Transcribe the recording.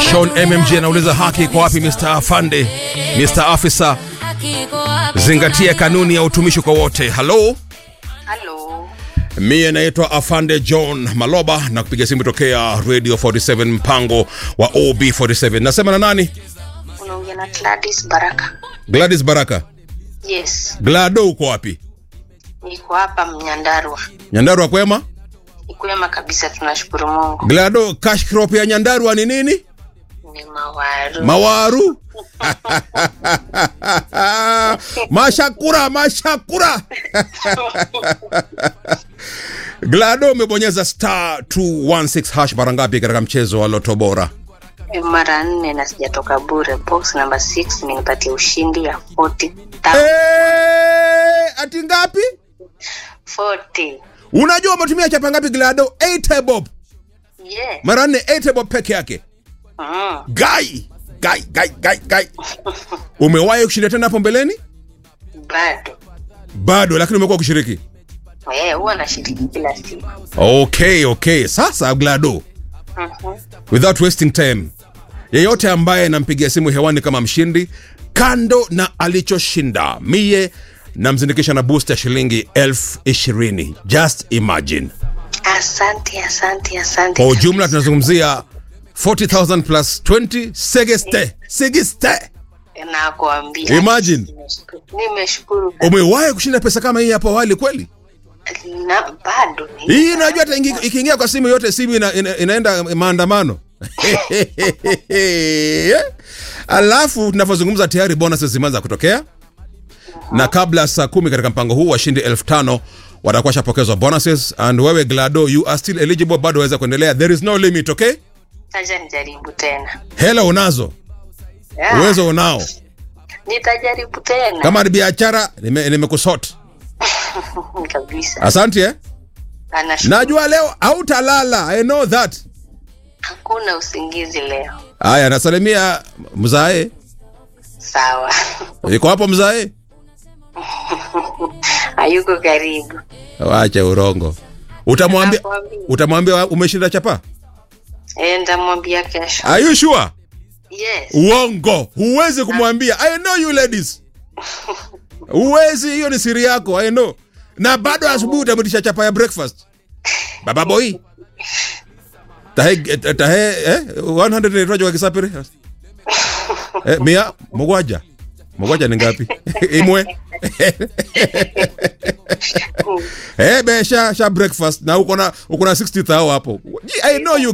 Sean MMG anauliza haki kwa wapi Mr. Afande, Mr. Afisa, zingatia kanuni ya utumishi kwa wote. Halo, Halo, mie naitwa Afande John Maloba na kupiga simu tokea Radio 47 mpango wa OB47. Nasema na nani? unaongea na Gladys Baraka. Gladys Baraka. Yes, Glado, uko wapi? niko hapa Mnyandarua. Nyandarua kwema? Ni kwema kabisa, tunashukuru Mungu. Glado, cash crop ya Nyandarua ni nini? Ni mawaru. Mawaru. mashakura mashakura Glado umebonyeza star 216 hash mara ngapi katika mchezo wa Loto Bora? mara nne na sijatoka bure. Box number 6 imenipatia ushindi ya 40 Eh, ati ngapi? 40. Unajua umetumia chapa ngapi Glado? 8 bob. Yeah. Mara nne 8 bob peke yake. Mm. Gai, gai, gai, gai, gai. Umewahi kushinda tena hapo mbeleni? Bado. Bado, lakini umekuwa kushiriki. Eh, huwa nashiriki kila siku. Okay, okay. Sasa Glado, Mhm. without wasting time, yeyote ambaye nampigia simu hewani kama mshindi, kando na alichoshinda, mie namzindikisha na boost ya shilingi elfu ishirini. Just imagine. Asante, asante, asante. Kwa ujumla tunazungumzia 40,000 plus 20 segeste segeste. Nakuambia. Imagine. Nimeshukuru. Nimeshukuru. Umewahi kushinda pesa kama hii hapo awali kweli? Na bado ni. Hii najua hata ingi- ikiingia kwa simu yote simu ina, ina, inaenda maandamano. Alafu tunavyozungumza tayari bonuses zimeanza kutokea na kabla ya saa kumi katika mpango huu washindi elfu tano watakuwa washapokezwa bonuses and wewe Glado you are still eligible, bado waweza kuendelea, there is no limit. Okay, Acha nijaribu tena. hela unazo, Yeah. uwezo unao, Nitajaribu tena. kama ni biashara nime- nimekusort. kabisa. Asante eh? Anashukuru. Najua leo hautalala, I know that. Hakuna usingizi leo. Haya, nasalimia mzae, Sawa. iko hapo mzae? Hayuko karibu. Wacha urongo. Utamwambia Nakwambia. utamwambia umeshinda chapa? Eh, nitamwambia kesho. Are you sure? Yes. Uongo. Huwezi kumwambia. I know you ladies. Huwezi, hiyo ni siri yako. I know. Na bado asubuhi utamtisha chapa ya breakfast. Baba boy. Tahe tahe eh 100 ni rojo wa kisapiri. Eh mia mugwaja. Mugwaja ni ngapi? Imwe. Eh besha sha breakfast na uko na uko na 60 thao hapo. I know you